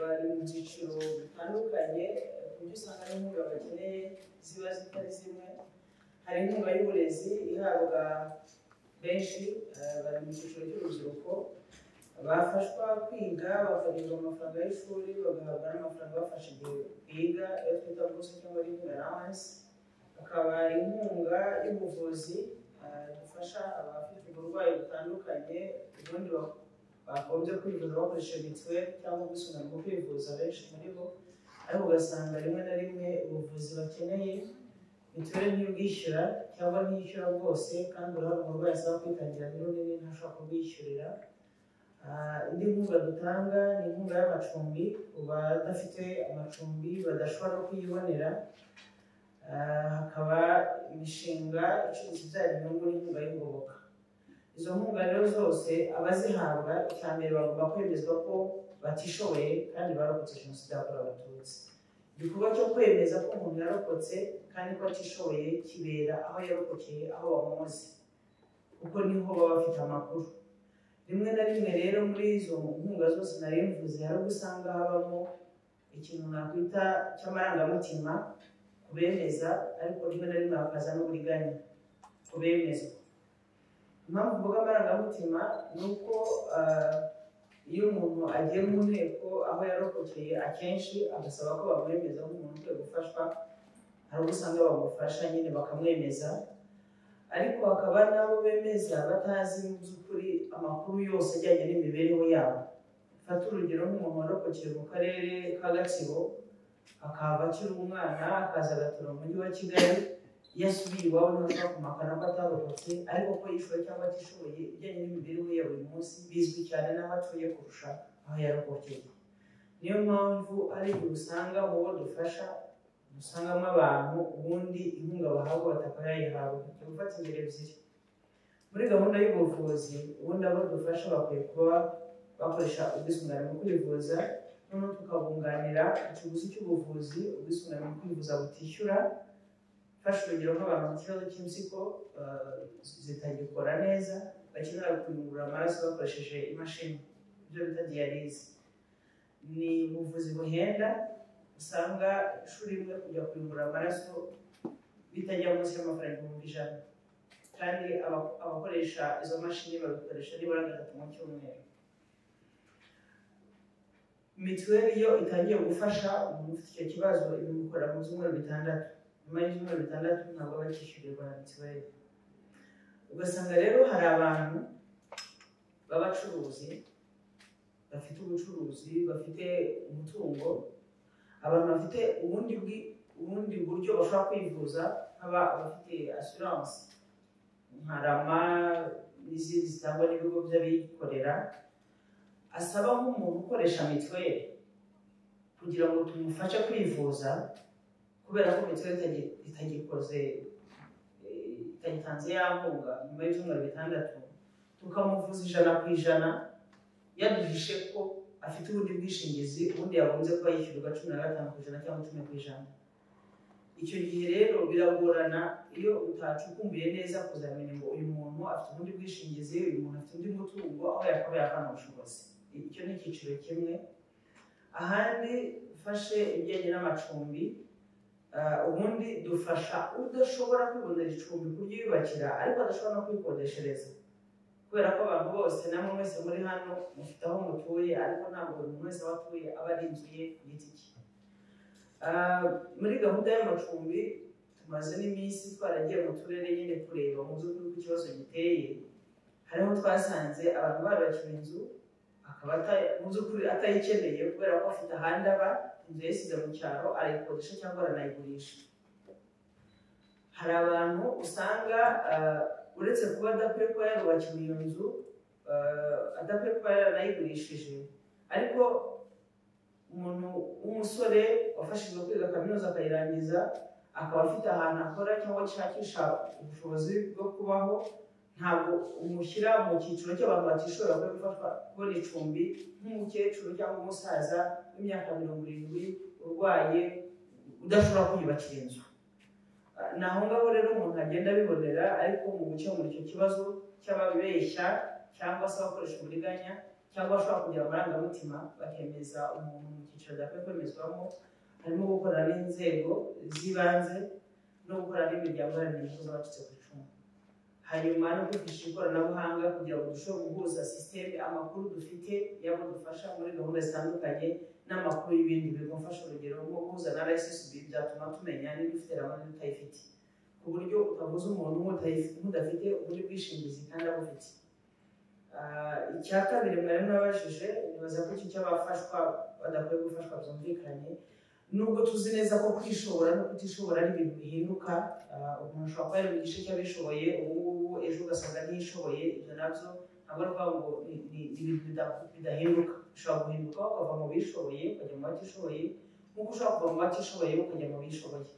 byiciro bitandukanye ku buryo usanga n'inkunga bakeneye ziba zitari zimwe hari inkunga y'uburezi ihabwa benshi eh, bari mu cyiciro cy'urubyiruko bafashwa kwiga bakagenerwa amafaranga y'ishuri bagahabwa n'amafaranga abafasha igihe biga iyo twita buruse cyangwa rimwe allowance hakaba inkunga y'ubuvuzi eh, dufasha abafite uburwayi butandukanye ubundi bak- bagombye kwivuza bakoresheje mituweli cyangwa ubwisungane mu kwivuza benshi muri bo ariko ugasanga rimwe na rimwe ubuvuzi bakeneye mituweli ntibwishyura cyangwa ntiyishyura bwose kandi urabona umurwayi asaba kwitangira rero nini ntashobora kubwishyurira Ah, indi nkunga dutanga ni inkunga y'amacumbi ku badafite amacumbi badashobora no kuyibonera Ah, hakaba imishinga icuruza ibyara inyungu n'inkunga y'ingoboka izo nkunga rero zose abazihabwa icya mbere bagomba kwemezwa ko batishoboye kandi barokotse jenoside yakorewe abatutsi igikorwa cyo kwemeza ko umuntu yarokotse kandi ko atishoboye kibera aho yarokokeye aho bamuzi kuko niho baba bafite amakuru rimwe na rimwe rero muri izo nkunga zose nari mvuze hari ubwo usanga habamo ikintu nakwita cy'amarangamutima ku bemeza ariko rimwe na rimwe hakaza n'uburiganya ku bemeza impamvu mvuga amarangamutima ni uko ah, iyo umuntu agiye mu nteko aho yarokokeye akenshi agasaba ko bamwemeza nk'umuntu ukwiye gufashwa hari ubwo usanga bamufasha nyine bakamwemeza ariko hakaba n'abo bemeza batazi mu by'ukuri amakuru yose ajyanye n'imibereho yabo fata urugero nk'umuntu warokokeye mu karere ka gatsibo akahava akiri umwana akaza agatura mu mujyi wa kigali yasubiye iwabo ntashobora kumakana ko atarokotse ariko ko yishoboye cyangwa atishoboye ibijyanye n'imibereho ya buri munsi bizwi cyane n'abatuye kurusha aho yarokokeye niyo mpamvu hari igihe usanga mu bo dufasha usangamo abantu ubundi inkunga bahabwa batakayayihabwa tujya gufata ingero ebyiri muri gahunda y'ubuvuzi ubundi abo dufasha bakwiye kuba bakoresha ubwisungane mu kwivuza noneho tukabunganira ikiguzi cy'ubuvuzi ubwisungane mu kwivuza butishyura mfashe urugero nk'abantu bafite ikibazo cy'impyiko eh, zitagikora neza bakenera kuyungurura amaraso bakoresheje imashini ibyo bita diyalize ni ubuvuzi buhenda usanga ishuri rimwe kujya kuyungurura amaraso bitajya munsi y'amafaranga ibihumbi ijana kandi aba- abakoresha izo mashini babikoresha nibura gatatu mu cyumweru mituweli iyo itangiye gufasha umuntu ufite icyo kibazo ibimukora mu byumweru bitandatu nyuma y'ibyumweru bitandatu ntabwo aba akishyurirwa na mituweli ugasanga rero hari abantu b'abacuruzi bafite ubucuruzi bafite umutungo abantu bafite ubundi bwi- ubundi buryo bashobora kwivuza nk'aba abafite asiranse nka rama n'izindi zitangwa n'ibigo by'abikorera asaba nk'umuntu ukoresha mituweli kugira ngo tumufashe kwivuza kubera ko mituweli itagi- itagikoze eh, itagitanze ya nkunga nyuma y'ibyumweru bitandatu tukamuvuza ijana ku ijana yaduhishe ko afite ubundi bwishingizi ubundi yagombye kuba yishyurwa cumi na gatanu ku ijana cyangwa cumi ku ijana icyo gihe rero biragorana iyo utacukumbuye neza kuzamenya ngo uyu muntu afite ubundi bwishingizi uyu muntu afite undi mutungo aho yakabaye akana ubushobozi icyo ni icyiciro kimwe ahandi ufashe ibijyanye n'amacumbi ah, ubundi dufasha udashobora kwibonera icumbi kuryiyubakira ariko adashobora no kwikodeshereza kubera ko abantu bose namwe mwese muri hano mufite aho mutuye ariko ntabwo buri muntu wese aho atuye aba ari inzu ye ku giti cye Ah, muri gahunda y'amacumbi tumaze n'iminsi twaragiye mu turere nyine kureba mu by'ukuri ko ikibazo giteye hariho twasanze abantu barubakiwe inzu akaba ata- mu by'ukuri atayikeneye kubera ko afite ahandi aba inzu yayisize mu cyaro arayikodesha cyangwa aranayigurisha hari abantu usanga ah, uretse kuba adakwiye kuba yarubakiwe iyo nzu eh, adakwiye kuba yaranayigurishije ariko umuntu w'umusore wafashijwe kwiga kaminuza akayirangiza akaba afite ahantu akora cyangwa ashakisha ubushobozi bwo kubaho ntabwo umushyira mu cyiciro cy'abantu batishoboye bakwiye gufashwa kubona icumbi nk'umukecuru cyangwa umusaza w'imyaka mirongo irindwi urwaye udashobora kwiyubakira inzu ni aho ngaho rero umuntu agenda abibonera ariko mu gukemura icyo kibazo cy'ababibeshya cyangwa se abakoresha uburiganya cyangwa bashobora kugira amarangamutima bakemeza umuntu mu cyiciro adakwiye kwemezwamo harimo gukorana n'inzego z'ibanze no gukorana n'imiryango iharanira inyungu z'abacitse ku icumu hanyuma no kwigisha ikoranabuhanga kugira ngo turusheho guhuza sisiteme amakuru dufite yabo dufasha muri gahunda zitandukanye n'amakuru y'ibindi bigufasha urugero nko guhuza na RSSB byatuma tumenya niba ufite ramani n'utayifite ku buryo utavuza umuntu nk'udafite ubundi bwishingizi kandi abufite Ah, icya kabiri mwari mwabajije nibaza ko iki cy'abafashwa badakwiye gufashwa byumvikanye nubwo tuzi neza ko kwishobora no kutishobora ari ibintu bihinduka ah, umuntu ashobora kuba yari mu gice cy'abishoboye ubu ngubu ejo ugasanga ntiyishoboye ibyo nabyo ntabwo ari ukuvuga ngo ni ni- ni ibintu bida- bidahinduka ushobora guhinduka ukava mu bishoboye ukajya mu batishoboye nk'uko ushobora kuva mu batishoboye ukajya mu bishoboye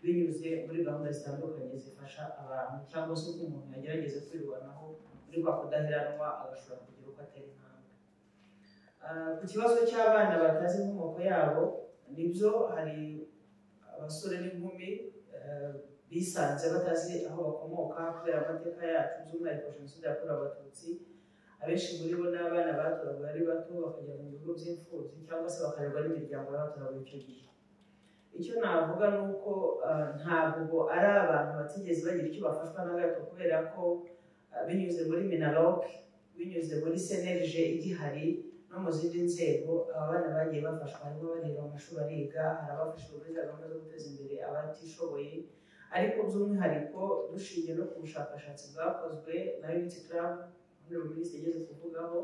binyuze muri gahunda zitandukanye zifasha abantu cyangwa se uko umuntu yagerageza kwirwanaho muri kwa kudaheranwa agashobora kugira uko atera intambwe Ah, ku kibazo cy'abana batazi inkomoko yabo nibyo hari abasore n'inkumi eh, bisanze batazi aho bakomoka kubera amateka yacu by'umwihariko jenoside yakorewe abatutsi abenshi muri bo ni abana batoraguwe ari bato bakajya mu bigo by'imfubyi cyangwa se bakarerwa n'imiryango y'abatoraguwe icyo gihe icyo navuga ni uko ah, ntabwo ari abantu batigeze bagira icyo bafashwa na gato kubera ko ah, binyuze muri minaloc binyuze muri senerije igihari no mu zindi nzego aba bana bagiye bafashwa harimo bareba amashuri ariga hari abafashijwe muri za gahunda zo guteza imbere abatishoboye ariko by'umwihariko dushingiye no ku bushakashatsi bwakozwe na unity club hano muri yigeze kuvugaho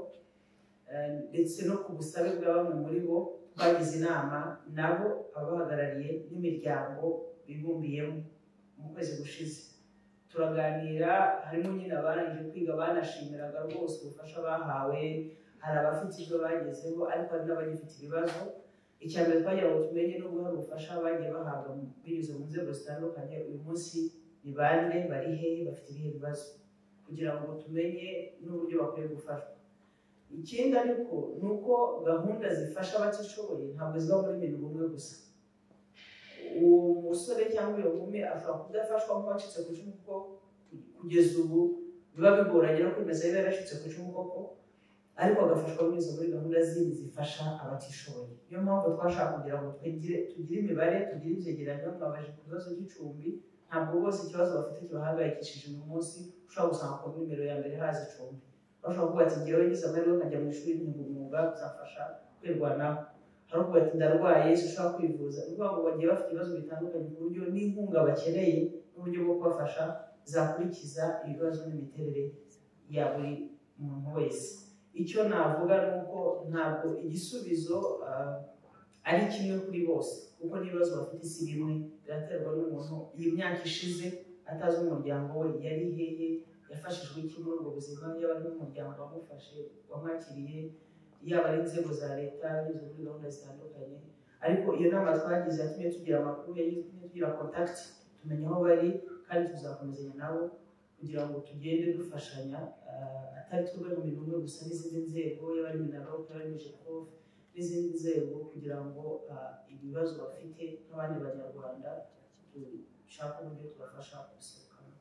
eh, ndetse no ku busabe bwa bamwe muri bo bagize inama nabo ababahagarariye n'imiryango bibumbiyemo mu kwezi gushize turaganira harimo nyine abarangije kwiga banashimiraga rwose ubufasha bahawe hari abafite ibyo bagezeho ariko hari n'abagifite ibibazo icya mbere twagira ngo tumenye no guha ubufasha bagiye bahabwa mu- binyuze mu nzego zitandukanye uyu munsi ni bande bari hehe bafite ibihe bibazo kugira ngo tumenye n'uburyo bakwiye gufashwa ikindi ariko ni uko gahunda zifasha abatishoboye ntabwo ziba muri mirongo umwe gusa uwo musore cyangwa uyu nkumi ashobora kudafashwa nk'uwacitse ku icumu kuko kugeza ubu biba bigoranye no kwemeza niba yaracitse ku icumu koko ariko agafashwa binyuze muri gahunda zindi zifasha abatishoboye niyo mpamvu twashaka kugira ngo twigire tugire imibare tugire ibyegeranyo twabaje ku bibazo by'icumbi ntabwo bose ikibazo bafite kibahangayikishije uyu munsi ushobora gusanga ku nimero ya mbere haza icumbi bashobora kuvuga ati ngewe ngize amahirwe nkajya mu ishuri nkiga umwuga bizamfasha kwirwanaho hari uvuga ati ndarwaye sinshobora kwivuza ni ukuvuga ngo bagiye bafite ibibazo bitandukanye ku buryo n'inkunga bakeneye n'uburyo bwo kubafasha zakurikiza ibibazo n'imiterere ya buri muntu wese icyo navuga ni uko ntabwo igisubizo ah, ari kimwe kuri bose kuko n'ibibazo bafite si bimwe biraterwa n'umuntu iyi myaka ishize atazi umuryango we yari hehe yafashijwe iki muri ubwo buzima yaba ari n'umuryango wamufashe wamwakiriye yaba ari inzego za leta binyuze muri gahunda zitandukanye ariko iyo nama twagize yatumye tugira amakuru yatumye tugira kontakiti tumenya aho bari kandi tuzakomezanya nabo kugira ngo tugende dufashanya ah, atari twebwe mu bintu bimwe gusa n'izindi nzego yaba ari minaloc yaba ari mijekof n'izindi nzego kugira ngo ah, ibibazo bafite nk'abandi banyarwanda dushake uburyo tubafasha gusohokamo